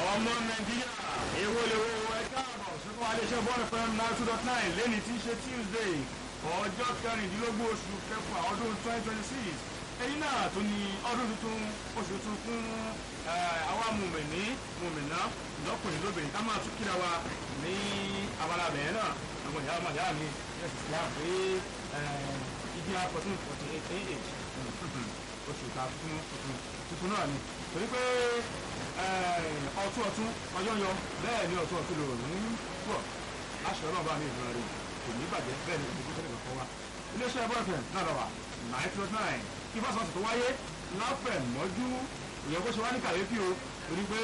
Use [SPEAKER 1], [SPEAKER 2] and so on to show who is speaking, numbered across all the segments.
[SPEAKER 1] ọmọ nàìjíríà èwo lè wo ẹ káàbọ̀ sókè wà léṣe bọ́ọ̀lù fm nine two dot nine lẹ́ni tí í ṣe tuesday ọjọ́ kẹrìndínlógún oṣù kẹfà ọdún twenty twenty six èyí náà tún ní ọdún tuntun oṣù tuntun fún àwa mùmìnì mùmìnà lọ́kùnrin lóbìnrin ká máa tún kíra wa ní abala bẹ̀rẹ̀ náà àwọn ìyá ọmọ ìyá mi ẹ̀sìn sí àpé ìdí fourteen forty eight ah oṣù ta fún tuntun tuntun náà ni torí pé ọtún ọtún ọjọ́ yọ bẹ́ẹ̀ ni ọtún ọtún lòrùn ń pọ̀ aṣọ náà bá mi ìdúrà rẹ̀ kò ní bàjẹ́ bẹ́ẹ̀ ni ìdíkú tẹ́lẹ̀ kọ̀ọ̀kan wa iléeṣẹ́ bọ́ọ̀fẹ̀ náà lọ wà nine two nine kí fásitì tó wáyé láfẹ̀ mọ́jú ìyẹn kó ṣe wá ní kàyéfì o torí pé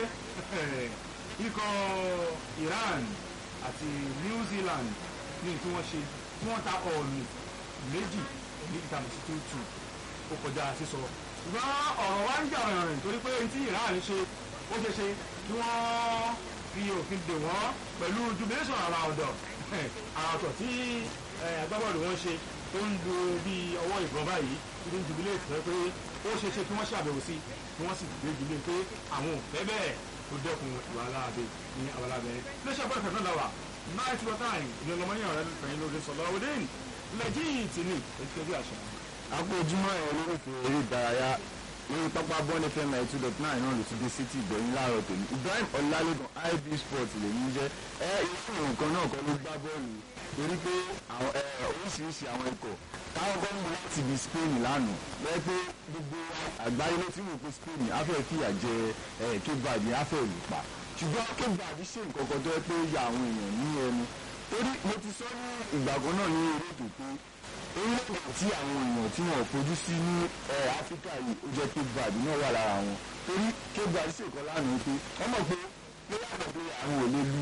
[SPEAKER 1] ikọ̀ Iran àti New Zealand ní tí wọ́n ṣe tí wọ́n ta ọ̀ọ̀nù méjì ní ìtàmì sí two two ó kọjá sísọ ṣùgbọ́n ọ̀rọ̀ wa ń jà rìnrìn torí pé tí Iran ṣe ó ṣe ṣe kí wọ́n fi òfin dè wọ́n pẹ̀lú jubilation àrà ọ̀dọ̀ àrà ọ̀tọ̀ tí agbábọ́ọ̀lù wọn ṣe tó ń lu bí ọwọ́ ìbọn báyìí tí ń jubilate rẹ pé ó ṣe ṣe kí wọ́n ṣàbẹ̀wò sí kí wọ́n sì gbé jubilé pé àwọn ò fẹ́ bẹ́ẹ̀ tó dẹ́kun ìwà aláàbẹ ní abalábẹ iléeṣẹ́ bọ́ọ̀lù fẹ́ẹ́ lọ́wọ́ náà tí wọ́n táyìn ìlú ọmọnìyàn rẹ fẹ̀yìn lórí sọ̀lọ́ ọdẹ lẹ́jìtì ní ètò ẹbí àṣà
[SPEAKER 2] akójúmọ́ ẹ̀ olólùfẹ́ eré ìdárayá lórí pápá bọ́ọ̀lù fm ninety two dot nine náà ló ti dé city ìgbẹ̀yìn láàárọ̀ tòní ibrahim ọlálẹ́gàn ib sport lè ní jẹ́ ẹ irú nǹkan náà kọ́ ló gbá bọ́ọ̀lù torí pé oríṣiríṣi àwọn ikọ̀ táwọn kan mú láti ibi spain lánàá lẹ́yìn pé gbogbo àgbáyé ló ti rò pé spain afẹ́ fìyà jẹ cape verde afẹ́ ìlú pa ṣùgbọ́n cape verde ṣe nǹkan kan tó yẹ pé ó ya àwọn èèyàn ní ẹnu torí mo ti sọ ní ìgbà kan náà ní eré ètò pé orílẹ̀-èdè tí àwọn èèyàn tí wọ́n fojú sí ní áfíríkà yìí ó jẹ́ cape verde náà wà lára wọn torí cape verde ṣèkọ́ lánàá pé wọ́n mọ̀ pé pé yàtọ̀ pé àwọn ò lè lu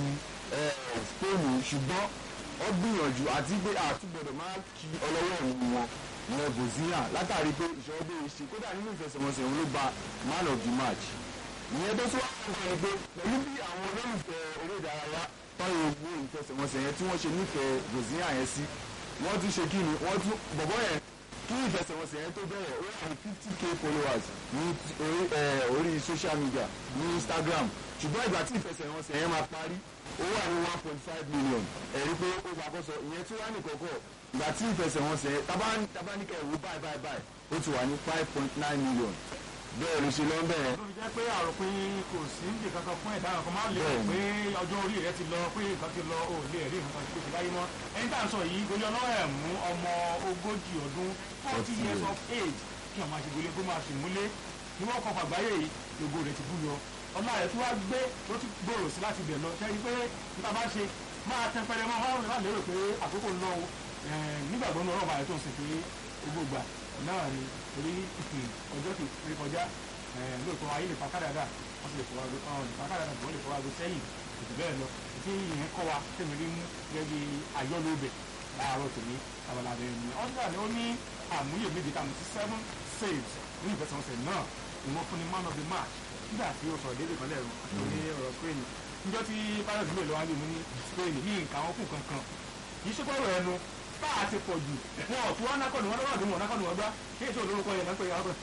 [SPEAKER 2] spain ṣùgbọ́n ó gbìyànjú àti pé àtúgbọ̀dọ̀ máa kí ọlọ́wọ́ òun wọn ìyẹn bozina látàrí pé ìṣòro bí ṣe kódà nínú ìfẹsẹ̀wọnsẹ̀ òun ló gba man of the match ìyẹn tó tún wá fún ọ pé pẹ̀lú bí àwọn olólùfẹ́ eré ìdárayá tọ́yọ̀ owó ìfẹsẹ̀wọnsẹ̀ yẹn tí wọ́n ṣe nífẹ̀ẹ́ bozina yẹn sí wọ́n tún ṣe kí ni wọ́n tún bọ̀bọ̀ yẹn kí ìfẹsẹ̀wọnsẹ̀ yẹn tó bẹ̀rẹ̀ ó wà ní fifty k followers ní orí social media ní Instagram ṣùgbọ́n ìgbà tí ìfẹsẹ̀wọnsẹ̀ yẹn máa parí ó wà ní one point five million ẹ̀rí pé ó gbàkóso ìyẹn tí wọ́n á nìkọ̀kọ̀ ìgbà tí ìfẹsẹ̀wọnsẹ̀ yẹn tabaníkà ìwò báyìí báyìí báyìí ó ti wà ní five point nine million bẹ́ẹ̀ ló ṣe lọ́n bẹ́ẹ̀.
[SPEAKER 1] ló fi jẹ́ pé àròpin kò sí níbi kankan fún ẹ̀dá kan máa ń lè rò pé ọjọ́ orí rẹ ti lọ pé nǹkan ti lọ ò lè rí nǹkan tó ti láyé mọ́ ẹni tá à ń sọ yìí gorí ọlọ́wọ́ ẹ̀ mú ọmọ ogójì ọdún forty years of age kí ọmọ àṣegbélé kó máa ṣe múlé ní wọ́n kọ́ fàgbáyé yìí lógo rẹ̀ ti bú yọ ọlá rẹ̀ tí wàá gbé ló ti gbòòrò sí láti bẹ̀ lọ ṣẹ́ni pé níta bá ṣe máa tẹ pẹrẹ mọ́ ọ́n láti lérò pé àkókò ń lọ o nígbàgbọ́ ní ọlọ́ọ̀bà rẹ̀ tó ń sìn pé gbogbo ìgbà náà ni torí ọjọ́ kìí kọjá lóòótọ́ ayé lè fa kádàdà wọ́n sì lè fọwọ́ lè fa kádàdà wọ́n lè fọwọ́ lè sẹ́yìn ètò bẹ́ẹ̀ lọ tí ìyẹn kọ́ wa tẹ̀mí rí mú gẹ́gẹ́ bí ayọ́lóbẹ̀ láàárọ̀ tèmi abalabẹ̀ ni ọ́sùlà ni ó ní àmúyẹ méje tá a mú sí seven saves ní ìfẹsẹ̀wọnsẹ̀ náà ni wọ́n fún ní man of the match nígbà tí ó sọ̀rọ̀ déédéé kan lẹ́rù ní ọ̀rọ̀ Spain níjọ́ tí pilot mi lọ́wọ́ lè mú ní Spain ní nǹkan àwọn fún kankan kì í ṣe pọ̀rọ̀ ẹnu bá a ti pọ̀ jù wọn ò tún wọn nákọ̀nù wọn lọ́wọ́ àdúgbò nákọ̀nù wọn gbá kí èso olórúkọ yẹn náà pé yàrá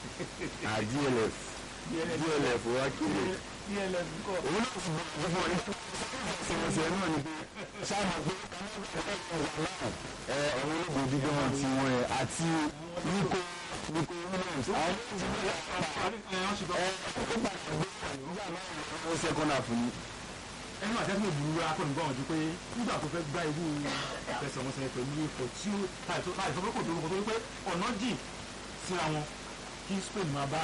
[SPEAKER 2] DLF DLF wa kiri
[SPEAKER 1] DLF kọ.
[SPEAKER 2] òun náà sì bọ̀ fún ọ ní ìṣẹ̀lẹ̀ náà ni pé sáàmù pé ẹ ọ̀rọ̀ olóògùn dídán wọn ti wọn ẹ àti Nico Nico Williams àwọn tó ti bẹ̀rẹ̀ ẹ ó padà gbé nígbà náà ó sẹ́kọ́ndà fún mi.
[SPEAKER 1] ẹnu àtẹ́sí mi burú akọni gbọ́n ju pé nígbà tó fẹ́ gbá irú ìfẹsẹ̀wọnsẹ̀ pẹ̀lú ipò tí ó láì sọ pé kò dórúkọ tó wípé ọ̀nà jìn síra wọn kí Spain máa bá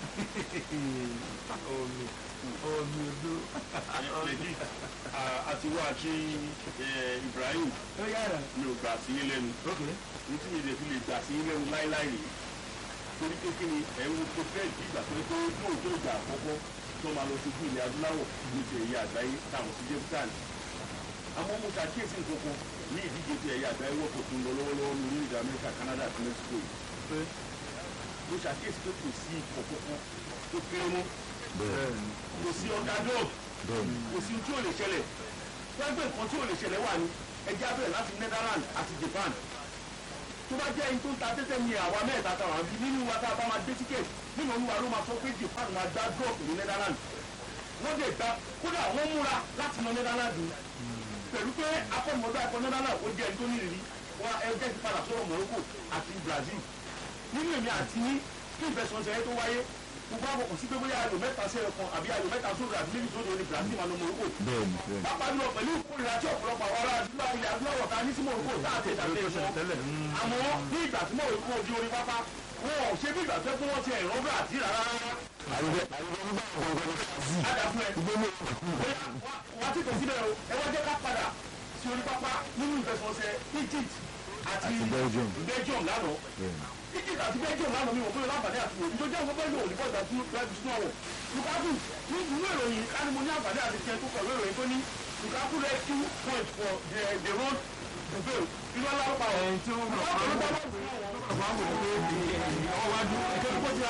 [SPEAKER 1] omi omi ojú.
[SPEAKER 3] lèdí àti wá àti Ibrahim
[SPEAKER 1] ó yára.
[SPEAKER 3] mi ò gbà sí lẹ́nu
[SPEAKER 1] ok
[SPEAKER 3] nítorí mi lè fi lè gbà sí lẹ́nu láíláí rèé torí pé kí ni ẹ̀rù tó fẹ́ bí ìgbà tó ń pé lóòótọ́ ìgbà àkọ́kọ́ tó máa lọ ṣojú ilẹ̀ adúláwọ̀ ní ti ẹ̀yà àgbáyé táwọn sí jẹ́pítàn àmọ́ mo ṣàkíyèsí nǹkan kan ní ìdíje ti ẹ̀yà àgbáyé wọ́pọ̀ tó ń lọ lọ́wọ́lọ́wọ́ ní orílẹ̀-èdè Amẹ́ríkà Canada àti Mexico yìí
[SPEAKER 1] pé
[SPEAKER 3] mo ṣàkíyèsí pé kò sí ikọ̀ kankan tó kéré mọ́
[SPEAKER 2] bẹ́ẹ̀ni
[SPEAKER 3] kò sí underdog
[SPEAKER 2] bẹ́ẹ̀ni
[SPEAKER 3] kò sí tí ò lè ṣẹlẹ̀ pẹ́ẹ́pẹ́ nǹkan tí ò lè ṣẹlẹ̀ wà ní ẹja bẹ̀rẹ̀ láti Netherlands àti Japan tó bá jẹ́ ẹni tó ń ta tẹ́tẹ́ ní àwa mẹ́ta táwọn àbí nínú wa tá a bá máa dé ticket nínú olúwa ló máa sọ pé Japan máa gbá drop ní Netherlands wọ́n dẹ̀ gba kódà wọ́n múra láti lọ nẹ́dánláàdì pẹ̀lú pé akọ́nimọ̀dá ẹ̀kọ́ nẹ́dánláàdì ó jẹ́ ẹni tó nírìírí wọn ẹgbẹ́ ti padà sọ̀rọ̀ Morocco àti Brazil nínú èmi àti ní kí ìfẹsọ̀nsẹ̀ tó wáyé gbogbo àwọn kò sí pé bóyá ayò mẹ́ta sí ẹ̀kan àbí ayò mẹ́ta sódò àbí méjì sódò ní Brazil máa lọ Morocco
[SPEAKER 2] bẹ́ẹ̀ni bẹ́ẹ̀ni.
[SPEAKER 3] pápá jùlọ pẹ̀lú ìkórìíra tí ọ̀pọ̀lọpọ̀ àwọn ará àdúrà ilẹ̀ adúláwọ̀ ta ní sí Morocco táàtì ìdàgbé wọn àmọ́ ní ìgbà tí Morocco di orí pápá wọn ò ṣe bí ìgbà tó fún wọn ti ẹ̀rọ bá àti rárá
[SPEAKER 2] àyùbẹ àyùbẹ nígbà gbọngàn ní kazi.
[SPEAKER 3] àdàfún ẹ
[SPEAKER 2] ìgbóni
[SPEAKER 3] wọ́n ti tẹ̀sí bẹ́ẹ̀ o ẹ wá jẹ́ ká padà sí orí pápá nínú ìfẹsọ̀nsẹ̀ Egypt àti
[SPEAKER 2] Àti Belgium.
[SPEAKER 3] Belgium lánàá
[SPEAKER 2] bẹ́ẹ̀ni.
[SPEAKER 3] Egypt àti Belgium lánàá mi wò pé láǹfààní àti wò ìjọ jẹ́ àwọn bẹ́ẹ̀ lòun nípa ìgbà tí wọ́n fi sún ọ̀wọ̀ Lukaku ní ìwé ìròyìn káni mo ní àǹfààní àti tiẹ̀ tó pẹ̀lú ìròyìn tó ní Lukaku rescue point for the the road to fail irú aláwọ̀
[SPEAKER 1] ẹni tí ó ń lọ
[SPEAKER 3] Lukaku ló bá wà fún
[SPEAKER 1] wá wò ó pé ọwọ́ wájú
[SPEAKER 3] ẹ̀kẹ́ tó kọjá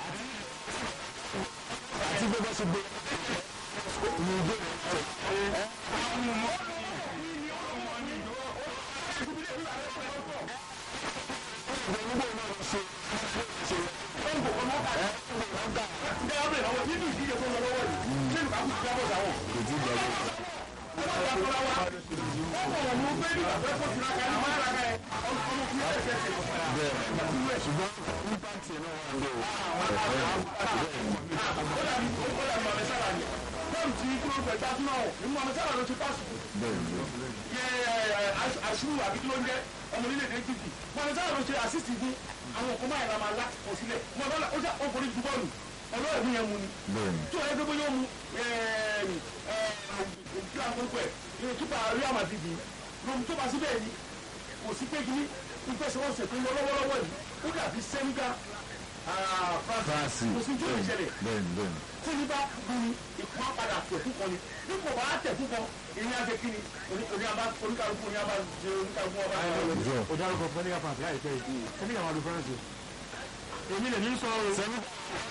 [SPEAKER 2] àti bí wọ́n ṣe gbé ní ìgbé
[SPEAKER 3] ẹ ọbẹ̀ lọ́wọ́ nínú ìdíje tó ń lọ lọ́wọ́ yìí ṣé Lukaku ti jábọ̀ sáwọn.
[SPEAKER 2] kò tí ì gbàgbé. bẹ́ẹ̀ ṣùgbọ́n impact yẹn náà wà ń bẹ̀ o. bẹ́ẹ̀ni
[SPEAKER 3] àṣùrù àbí kí ló ń jẹ ọmọ orílẹ̀-èdè Egypt mọ̀nàsára ló ṣe assist fún àwọn ọkọ̀ máa ń ra máa láti kọ̀ sílẹ̀ mọ̀nàsára ó jà ọkùnrin ju bọ́ọ̀lù ọlọ́ọ̀dún yẹn mu ni
[SPEAKER 2] bẹ́ẹ̀ni.
[SPEAKER 3] tí o yẹ gbogbo yóò mu kí a gbogbo ẹ̀ yóò túbà Real Madrid yìí lóhun tó bá sí bẹ́ẹ̀ ni kò sí pé kíní ìfẹsẹ̀wọnsẹ̀ tó ń lọ lọ́wọ́lọ́wọ́ yìí ó dàbí Senegal France
[SPEAKER 2] France
[SPEAKER 3] kò sí tó lè ṣẹlẹ̀
[SPEAKER 2] bẹ́ẹ̀ni bẹ́ẹ̀ni.
[SPEAKER 3] tí ní bá dùn ìpá padà tẹ̀kú kan ni bí kò bá tẹ̀kú kan èyí á ṣe kí ni oníkàlùkù ní abá ṣe oníkàlùkù ọba ẹ̀ lọ.
[SPEAKER 2] jọ
[SPEAKER 1] ó dárúkọ fẹ́nìkà fàǹsì láìpẹ́ yìí fẹ́nìkà máa lu fẹ́rẹ́ǹsì èmi lè ní sọ ọ́
[SPEAKER 2] sẹ́ni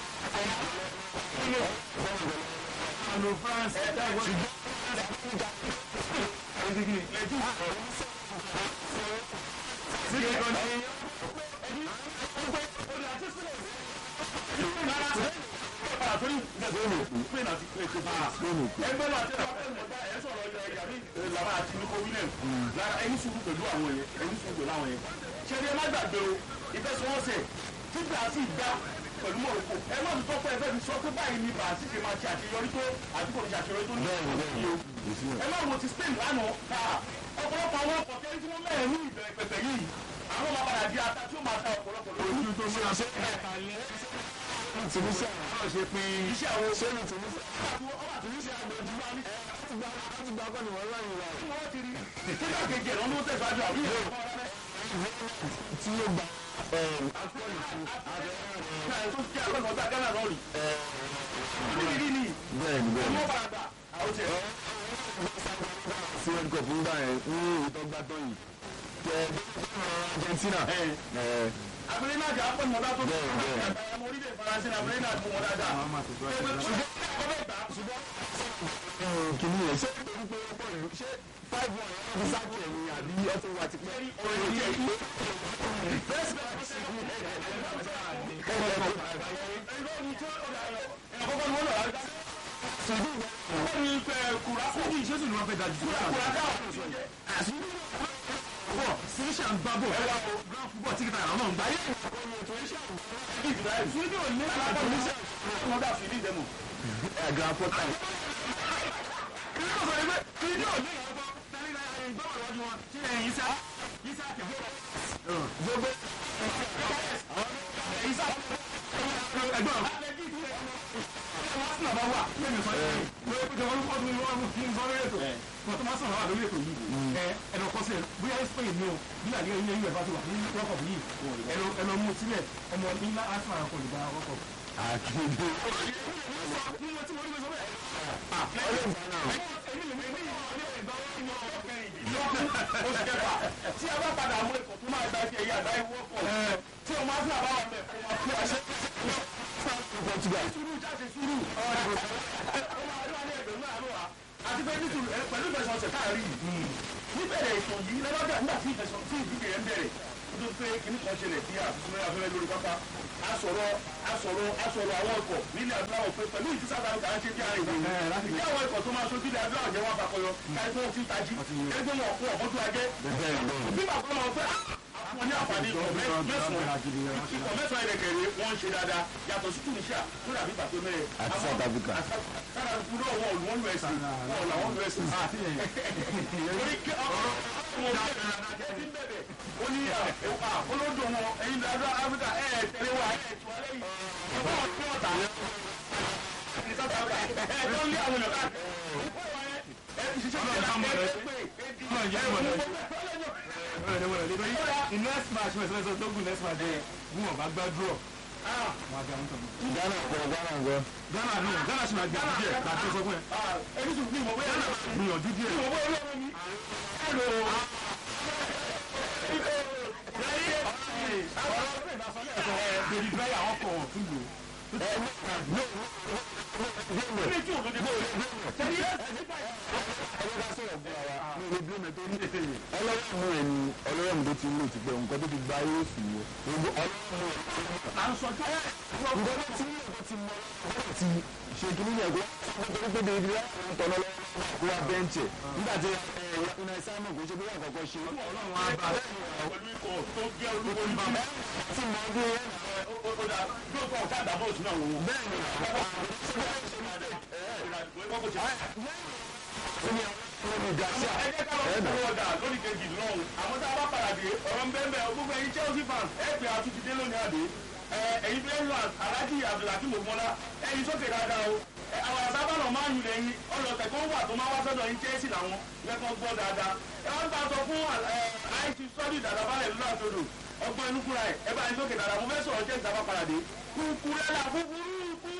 [SPEAKER 1] lu fẹ́rẹ́ǹsì síbi kan ní
[SPEAKER 3] ẹgbẹ́ náà tẹ́lẹ̀ wọ́n fẹ́ mọ̀ ẹ̀ sọ̀rọ̀ ilẹ̀ yàrá ìlànà àti Nico Williams lára ẹni sùúrù pẹ̀lú àwọn yẹn ẹni sùúrù pẹ̀lú àwọn yẹn. ṣẹ́ni ẹ má gbàgbé o ìfẹsẹ̀wọnsẹ̀ tí Brazil gbá pẹ̀lú Morocco ẹ má tún tọ́pọ̀ ẹgbẹ́ mi sọ pé báyìí ni Brazil ṣe máa ṣe àṣeyọrí tó àti kò ní ṣe àṣeyọrí tó ní
[SPEAKER 2] bẹ́ẹ̀ni bẹ́ẹ̀ni
[SPEAKER 3] o.
[SPEAKER 2] kò sí
[SPEAKER 3] ẹ má wo ti Spain lánàá ká ọ̀pọ̀lọpọ̀ àwọn ọkọ̀ tẹ́lẹ̀ tí wọ́n mẹ́rin ní ìbẹ̀rẹ̀ pẹ̀pẹ̀ yìí àwọn máa padà di ata tí ó máa ta ọ̀pọ̀lọpọ̀ lórí.
[SPEAKER 1] ojú tó múra sí
[SPEAKER 2] tunisia
[SPEAKER 1] náà ṣe pé
[SPEAKER 3] iṣẹ́ àwọn
[SPEAKER 2] ṣé ní tunisia
[SPEAKER 3] ọba tunisia àgbẹ̀jú wa ní
[SPEAKER 2] láti gba láti gba akọni wọn láyìn wa
[SPEAKER 3] tí wọ́n ti rí nígbà kejì ẹ̀rọ ló tẹ̀síwájú àbí ìyẹn
[SPEAKER 2] tí yóò gba akọni fún
[SPEAKER 3] tó jẹ́ akọ́nà ọ̀tá Ghana lọ́ọ̀rì. Níbi ní
[SPEAKER 2] bẹ́ẹ̀ni bẹ́ẹ̀ni
[SPEAKER 3] ọmọ bàbà àwọn tiẹ̀.
[SPEAKER 2] sí world cup ń gbà yẹn ní ìtọ́gbà tán yìí tẹ Argentina ẹ
[SPEAKER 3] Abúlé náà jẹ́ akọ́nà ọ̀tá tó
[SPEAKER 2] Bẹ́ẹ̀, bẹ́ẹ̀.
[SPEAKER 3] ọmọ orílẹ̀ Faransé náà abúlé náà mú wọn dáadáa.
[SPEAKER 1] àwọn máa tẹ̀síwájú
[SPEAKER 3] Ṣùgbọ́n ọbẹ̀ gbà ṣùgbọ́n
[SPEAKER 2] kìíní yẹn ṣé torí pé ó pọ̀ nínú ṣé five one yẹn fi sáàkì ẹ̀yìn àbí ọtí wa ti pẹ́
[SPEAKER 3] orin jẹ́ ìlú. Ẹgbẹ́ ni tí ó dà yọ. Ẹ̀kọ́kọ́ ni wọ́n lọ rárá. Wọ́n ní kùrà
[SPEAKER 1] fújì ìṣesù ni wọ́n fẹ́ dájú sí
[SPEAKER 3] kùrà káà fún ìṣòjẹ́.
[SPEAKER 1] bọ̀ síríṣà ń gbá bọ̀ ẹwà o grand football tí kìtà àwọn náà ń gbá yé
[SPEAKER 3] Ìgbà yìí.
[SPEAKER 1] fújì ò ní
[SPEAKER 3] Alákọ̀ọ́ ní sẹ́ wọ́n dà fìdí ìdẹ́mù.
[SPEAKER 2] ẹ̀ grand portal
[SPEAKER 1] kí ló sọ ẹgbẹ́ kí ní òní ìyàwó tẹ́lẹ̀ náà ẹ̀yìn gbọ́ wà lọ́dún wọn tí ẹ̀yìn sá yìí sá kẹ̀
[SPEAKER 2] gbogbo
[SPEAKER 1] yìí sá ẹgbọ́n Arsenal bá wà lẹ́nu sọ yìí lórí pé wọ́n kọ́ ní wọ́n fi ń sọ lórí ètò wọ́n tó máa sọ̀rọ̀ wà lórí ètò yìí ẹ ẹnì ọkọ sílẹ̀ bóyá Spain ni o bí àlẹ́ ilé ìwé bá ti wà ní World Cup yìí ẹnì ẹnì ọmú sílẹ̀ ọmọ nílá Arsenal kò lè gba World Cup.
[SPEAKER 2] àkìndé
[SPEAKER 3] Oṣù kẹfà tí a bá padà mú ẹ̀kọ́ tó máa gba ẹ̀kẹ́ yìí àgbáyé wọ́pọ̀ tí o máa fún àbáwọ̀ mẹ́ kó máa fún àṣẹ.
[SPEAKER 2] Portugal
[SPEAKER 3] Sùúrù jáde sùúrù. Ó máa rí wa ní ẹgbẹ̀rún náà lọ́wọ́ àti pé nítorí ẹ pẹ̀lú ìfẹsọ̀ ọ̀sẹ̀ káàrí yìí. Níbẹ̀rẹ̀ ètò yìí lọ́wọ́dà nígbà tí ìfẹsọ̀ tí ìdíje yẹn bẹ̀rẹ̀ ó tó pé kíní kan ṣẹlẹ̀ bí àtúntò afẹ́fẹ́ lórí pápá asọ̀rọ̀ asọ̀rọ̀ asọ̀rọ̀ àwọn ọkọ̀ nílẹ̀ adúláwọ̀ pé pẹ̀lú ìtí south africa ń ṣe bí àárín ìlú
[SPEAKER 1] Ẹ, láti
[SPEAKER 3] ìdí àwọn ikọ̀ tó máa ṣojú ilẹ̀ adúláwọ̀ jẹ́ wọn àpapọ̀yọ káyọ̀ tó ti ń tají ẹgbẹ́ wọn kún ọ̀kọ́ tó ajẹ́
[SPEAKER 2] bẹ́ẹ̀ bẹ́ẹ̀
[SPEAKER 3] bí bàbá wọn fẹ́ wọn ní àǹfààní ikọ̀ mẹ́- mẹ́sàn-án ikọ̀ mẹ́sàn-án ẹ̀rẹ̀kẹ̀rẹ̀ wọ́n ń ṣe dáadáa yàtọ̀ sí tunisia tó dàbí pàtó mẹ́rẹ̀
[SPEAKER 2] Àti South Africa.
[SPEAKER 3] sára kúrò wọn ò wọ́n lu ẹ̀sìn wọn ò làwọn lu ẹ̀sìn orí kí ọ̀rọ̀ wọn bẹ̀rẹ̀ ti bẹ̀rẹ̀ ó ní à olódò wọn ẹ̀yin dáadáa áfíríkà ẹ̀ ẹ̀ tẹ̀lé wa ẹ̀ tù alẹ́ yìí ọ̀pọ̀ ọ̀tí ọ̀tà ní South Africa ẹ̀ tó ń lé àwọn èèyàn káàkiri ẹ̀ ti ṣiṣẹ́
[SPEAKER 1] Ọlọ́run ká mọ̀ ẹ́. Ọlọ́run jẹ́ ìmọ̀ ẹ́. in next match wẹ́sẹ̀ wẹ́sẹ̀ dógùn next match ẹ̀ bí wọ́n bá gbá draw wọ́n á gbé àwọn tọ̀nà.
[SPEAKER 2] ghana kọ ghana kọ
[SPEAKER 1] Ghana nù Ghana sì máa gbé àdúgbò ẹ̀ ká tó sọ fún ẹ.
[SPEAKER 3] ẹni sùn bí mo bóyá náà
[SPEAKER 1] gbìyànjú díẹ̀.
[SPEAKER 3] mo bóyá olóòrùn mi ẹ̀rọ
[SPEAKER 1] bèbí bẹ́ẹ̀ àwọn kọ̀ ọ̀ tún lò.
[SPEAKER 3] ní tí òdodo bó
[SPEAKER 2] ọlọ́run ẹni ọlọ́run tó ti ń lò ti pẹ́ nǹkan tó ti gba ayé òsì wo gbogbo ọlọ́run
[SPEAKER 3] à ń sọ jẹ́
[SPEAKER 2] nǹkan tó ti ń lò tó ti mọ ọlọ́run ti ṣe kí nínú ẹ̀kọ́ nítorí pé bèbí láwọn tọ̀nà lọ́wọ́ kó wa bẹ́ǹchẹ̀ nígbà tí ìnà ìsámọ̀ kò ṣe bí wọ́n kọ̀ọ̀kan ṣe
[SPEAKER 3] ọlọ́run á bá pẹ̀lú ikọ̀ tó jẹ́ olúwo ní bàbá
[SPEAKER 2] tí mo bí
[SPEAKER 3] ó dà lóòótọ́ ọ̀tá àdàbọ̀ òsì náà wò ó.
[SPEAKER 2] bẹ́ẹ̀ ni ní ìdásíà
[SPEAKER 3] ẹ jẹ́ ká lọ sí owó ọjà lórí kejì lọ́hùn àmọ́ tá a bá padà dé ọ̀rọ̀ ń bẹ́ẹ̀ bẹ́ẹ̀ gbogbo ẹ̀yin Chelsea fans ẹ̀ pé àtúntì dé lónìí àdé ẹ̀yin Brentford Alhaji Abdulhakeem Ogunmọ́lá ẹ̀yin sókè dáadáa o ẹ, àwọn àsábànà máa ń yùn lẹ́yìn ọlọ́tẹ̀ tó ń wà tó máa wá sọ́dọ̀ yín Chelsea làwọn lẹ́kọ̀ọ́ gbọ́ dáadáa ẹ wọ́n ta sọ fún àìsí sọ́ọ̀dì dàdàbálẹ̀ lọ́la sódò ọgbọ́n inú fúnra ẹ̀ ẹ bá yín sókè dáadáa mo fẹ́ sọ̀rọ̀ Chelsea tá a bá padà dé kúkúrẹ́là kúkúrú kú.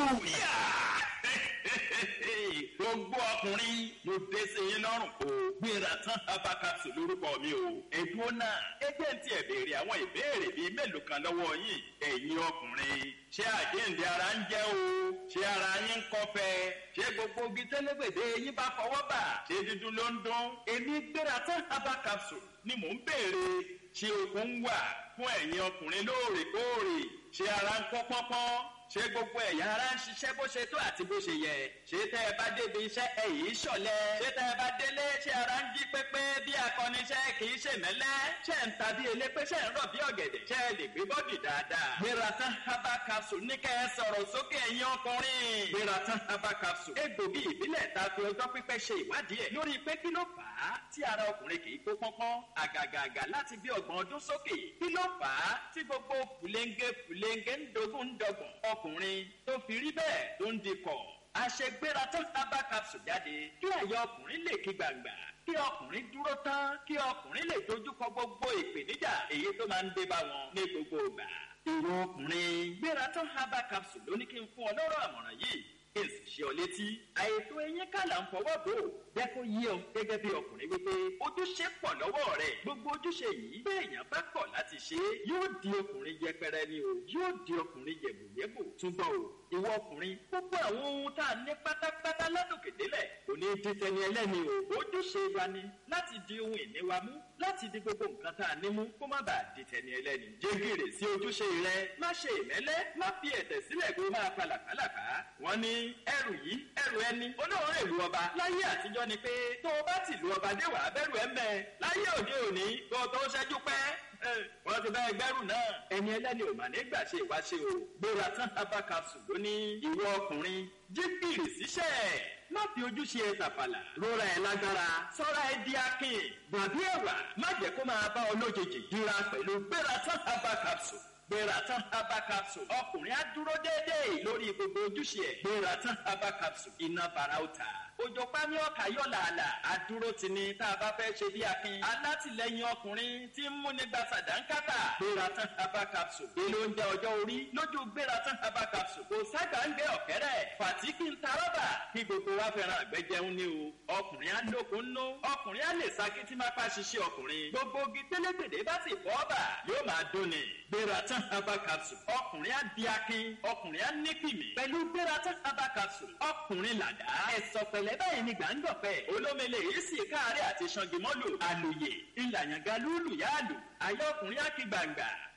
[SPEAKER 4] gbogbo ọkùnrin ló dé sí yín lọ́rùn o gbéra tán abakapsu lórúkọ mi o ẹ̀dùn náà ẹgbẹ́ ń tiẹ̀ béèrè àwọn ìbéèrè bíi mélòó kan lọ́wọ́ yín ẹ̀yin ọkùnrin ṣé àjíǹde ara ń jẹ́ o ṣé ara yín ń kọ́fẹ́ ṣé gbogbo ogi tẹ́lẹ̀gbẹ̀dẹ yín bá fọwọ́ bà ṣé dídùn ló ń dún èmi gbéra tán abakapsu ni mò ń béèrè ṣé okun ń wà fún ẹ̀yin ọkùnrin lóòrèkóòrè ṣé ara ń kọ́ pọ́npọ́n ṣé gbogbo ẹ̀yà ara ń ṣiṣẹ́ bó ṣe tó àti bó ṣe yẹ ṣé tẹ́ ẹ bá débi iṣẹ́ ẹ yìí ṣọ̀lẹ ṣé tẹ́ ẹ bá délé ṣé ara ń jí pépé bí akọniṣẹ́ kì í ṣe mẹ́lẹ́ ṣé ń ta bí elépé ṣé ń rọ̀ bí ọ̀gẹ̀dẹ̀ ṣé ẹ lè gbé bọ́dì dáadáa. gbératan herbal capsule ní kẹ́ ẹ sọ̀rọ̀ sókè ẹ̀yin ọkùnrin. gbératan herbal capsule egbògi ìbílẹ̀ ta fi ọjọ́ pípẹ́ ṣe ìwádìí ẹ̀ lórí pé kí ló fà á tí ara ọkùnrin kì í kó pọ́npọ́n àgàgàgà láti bí ọgbọ̀n ọdún sókè kí ló fà á tí gbogbo fùlẹ́ńgé fùlẹ́ńgé ń dogun ń dọgbọ̀n ọkùnrin tó fi rí bẹ́ẹ̀ tó ń dikọ̀ àṣegbéra tó herbal capsule jáde kí àyà ọkùnrin lè kí gbàgbà kí ọkùnrin dúró tán kí ọkùnrin lè dojúkọ gbogbo ìpèníjà èyí tó máa ń dé bá wọn ní gbogbo ìgbà. ìwọ ọkùnrin gbéra tán herbal capsule ló ní kí n fún ọ lọ́rọ̀ àmọ̀ràn yìí kí n sì ṣe ọ létí. àìtó eyín kàlà ń fọwọ́ bò ó jẹ́ kó yé ọ gẹ́gẹ́ bí ọkùnrin wípé ojúṣe pọ̀ lọ́wọ́ rẹ̀ gbogbo ojúṣe yìí bí èèyàn bá kọ̀ láti ṣe é yóò di ọkùnrin yẹpẹrẹ ni o yóò di ọkùnrin yẹ̀bùyẹ̀bù túbọ̀ o ìwọ ọkùnrin gbogbo àwọn ohun tá a ní pátápátá ládòkè délẹ̀ kò ní di tẹni ẹlẹ́ni o ojúṣe wa ni láti di ohun ìní wa mú láti di gbogbo nǹkan tá a ní mú kó má bàa di tẹni ẹlẹ́ni jégèrè sí ojúṣe rẹ má ṣe ìmẹ́lẹ́ má fi ẹ̀tẹ̀ sílẹ̀ kó máa fa làkàlàkà wọ́n ní ẹrù yìí ẹrù ẹni olóòórùn èlú ọba láyé àtijọ́ ni pé tó o bá ti lu ọba dé wàá bẹ̀rù ẹ̀ mẹ́ láyé òde òní kó o tó ṣẹ́jú pẹ́ wọ́n ti bá ẹgbẹ́rún náà. ẹni ẹlẹ́ni ò mà nígbà ṣe ìwáṣẹ o. gbéra tán herbal capsule ló ní ìwọ ọkùnrin jí gìrì síṣẹ́. má fi ojú ṣe é tàfàlà. rora ẹ lágbára. sọ́ra ẹ di akin. gbàgbé ẹ̀wà má jẹ́ kó máa bá ọ lójijì. dira pẹ̀lú gbéra tán herbal capsule gbéra tán herbal capsule ọkùnrin á dúró déédéé lórí gbogbo ojúṣe ẹ̀ gbéra tán herbal capsule iná bara ó ta òjò pání ọkà yọ làálà àdúró ti ní tá a bá fẹ́ ṣe bí akin alátìlẹyìn ọkùnrin tí ń múni gba sàdánkátà gbéra tán herbal capsule èlò oúnjẹ ọjọ́ orí lójú gbéra tán herbal capsule kò sága ń gbé ọ̀kẹ́rẹ́ fàtíkì ń ta rọ́bà kí gbogbo wa fẹ́ràn àgbẹ̀jẹun ní o ọkùnrin á lókun nú ọkùnrin á lè saki tí máa pa ṣiṣẹ́ ọkùnrin gbogbo ogi tẹ́lẹ̀gbẹ̀dẹ̀ bá sì fọ́ bà yóò máa dóni gbéra tán herbal capsule ọkùnrin á di akin ọkùnrin á ní kìmì pẹ̀lú gbéra tán herbal capsule ọkùnrin làdá ẹ̀sọ̀ pẹ̀lẹ́ báyìí ni gbàǹdọ̀fẹ́ olómele yìí sì káàárẹ̀ àti ṣangimọ́lù àlùyè ìlàyànga lúlù yáàlù ayé ọkùnrin á kí gbàǹgbà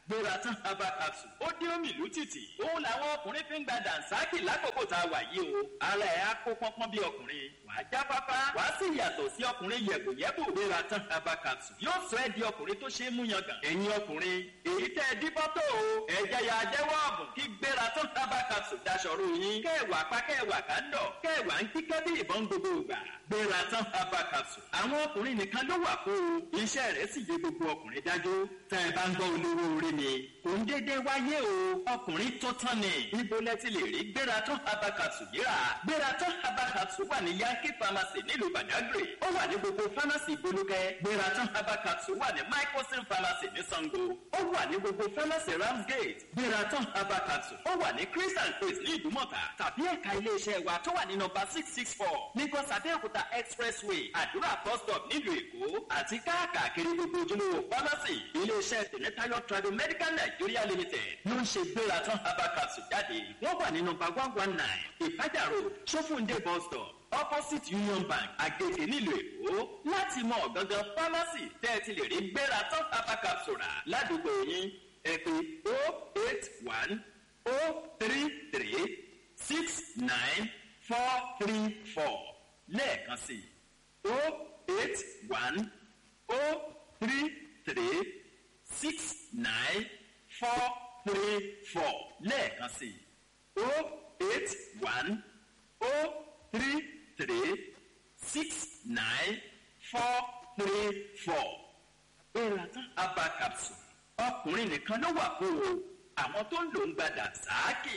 [SPEAKER 4] gbéra tán herbal capsule ó dé omi ìlú títì òun làwọn ọkùnrin fi ń gba dànsákì lákòókò tá a wà yìí o ara ẹ̀ á kó pọ́npọ́n bí ọkùnrin wàá jáfáfá wàá sì yàtọ̀ sí ọkùnrin yẹ̀bùyẹ̀bù gbéra tán herbal capsule yóò sọ ẹ́ di ọkùnrin tó ṣe é mú yangàn ẹ̀yin ọkùnrin èyí tẹ́ ẹ dín bọ́tò o ẹ̀jẹ̀ yà jẹ́wọ́ ọ̀bùn kí gbéra tán herbal capsule daṣọ̀rọ̀ yín kẹwàá pa kẹwàá kándọ̀ kẹwàá ń kíkẹ́ bí ìbọn gbogbo ìgbà gbéra tán herbal capsule àwọn ọkùnrin nìkan ló wà fún o iṣẹ́ rẹ̀ sì yé gbogbo ọkùnrin dájú tẹ́ ẹ bá ń gbọ́ olówó orí mi kò ń dédé wáyé o ọkùnrin tó tán ni ibo lẹ ti lè rí gbéra tán herbal capsule yìí rà gbéra tán herbal capsule wà ní yankee pharmacy nílùú badagry ó wà ní gbogbo pharmacy bolúkẹ́ gbéra tán herbal capsule wà ní microsim pharmacy ní sango ó wà ní gbogbo pharmacy ramsgate gbéra tán herbal capsule ó wà ní chris and chris ní ìdúmọ̀tà tàbí ẹ̀ka iléeṣẹ́ wa tó wà ní nọmba six six four lagos abẹ́òkúta expressway àdúrà bus stop nílùú èkó àti káàkiri gbogbo ojúlówó pharmacy iléeṣẹ́ tẹ̀mẹ́tayọ̀ trado medical nigeria limited ló ń ṣe gbéra tán herbal capsule jáde wọ́n wà ní nọmba one one nine ìpájà road sófúndé bus stop opposite union bank agege nílùú èkó láti mọ ọ̀gángan pharmacy tẹ́ ẹ ti lè rí gbéra tán herbal capsule rà ládùúgbò yín ẹ pé o eight one o three three six nine four three four lẹ́ẹ̀kan sí o eight one o three three six nine four three four lẹ́ẹ̀kan sí o eight one o three three six nine four three four gbéra tán herbal capsule ọkùnrin nìkan ló wà fún o àwọn tó ń lò ń gbadà sáàkì.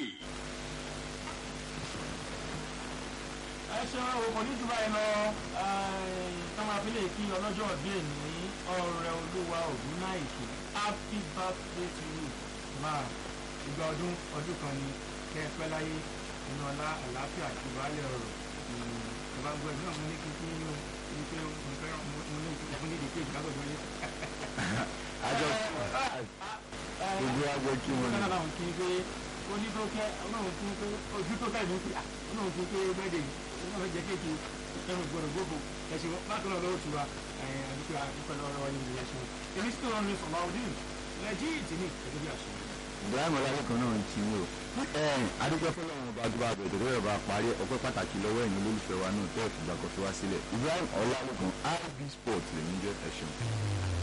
[SPEAKER 1] ẹ ṣe òkò ní jù báyìí lọ táwọn afílẹ̀ kí ọlọ́jọ́ ọ̀dún èní ọ̀rẹ́ olúwa ògùn náà ìkè happy birthday to you máa ìgbà ọdún ọdún kan ni kẹ́ ẹ pẹ́ láyé nínú ọlá àlàáfíà àti ìwálẹ̀ ọ̀rọ̀ ìjọba gbọ́ ẹ̀mí náà mo ní kí n kí yín o ibi pé mo fẹ́ mo ní ìfún nídìí pé ìgbà gbọ́dọ̀ yé.
[SPEAKER 2] àjọ gbogbo àjọ kí wọn
[SPEAKER 1] kọ́nà
[SPEAKER 2] ni
[SPEAKER 1] làwọn kí n pé oní tó kẹ́ ọlọ́run kí n pé ojú tó kẹ́ ìlú pé ọlọ́run kí n pé bẹ́ẹ̀dẹ̀ ọlọ́run jẹ́ kéèké ẹnu gbọ́dọ̀ gbogbo ẹ̀sìn bákan náà lọ́wọ́ tiwa àdúgbò àdúgbò lọ́wọ́ yìí ni ẹ̀sìn èmi sì tó rọrùn ní sọ̀rọ̀ ọdún lẹ́jì ìtìní gẹ́gẹ́ bí àṣọ.
[SPEAKER 2] ibrahim ọlálẹ́kan náà ti ń wò adúgbò fọlọ́run ọba tó bá bẹ̀rẹ̀ tó bá parí ọpẹ́ pàtàkì lọ́wọ́ ẹ̀yin olólùfẹ́ wa náà tẹ́ẹ̀ fìgbà kan fi wá sílẹ̀ ibrahim ọlálẹ́kan ib sport lèmi jẹ́ ẹ̀ṣin.